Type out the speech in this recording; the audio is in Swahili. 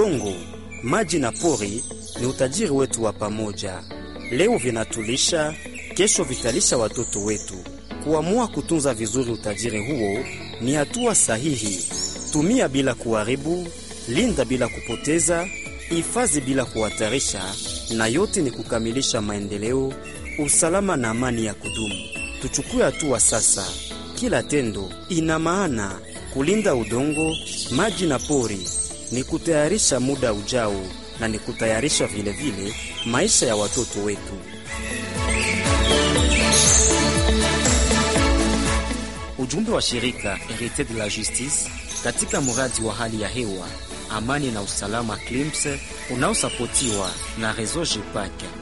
Udongo, maji na pori ni utajiri wetu wa pamoja. Leo vinatulisha, kesho vitalisha watoto wetu. Kuamua kutunza vizuri utajiri huo ni hatua sahihi. Tumia bila kuharibu, linda bila kupoteza, hifadhi bila kuhatarisha, na yote ni kukamilisha maendeleo, usalama na amani ya kudumu. Tuchukue hatua sasa. Kila tendo ina maana. Kulinda udongo, maji na pori ni kutayarisha muda ujao na ni kutayarisha vilevile vile maisha ya watoto wetu. Ujumbe wa shirika Herite de la Justice katika mradi wa hali ya hewa, amani na usalama CLIMS unaosapotiwa na Reseau GEPAC.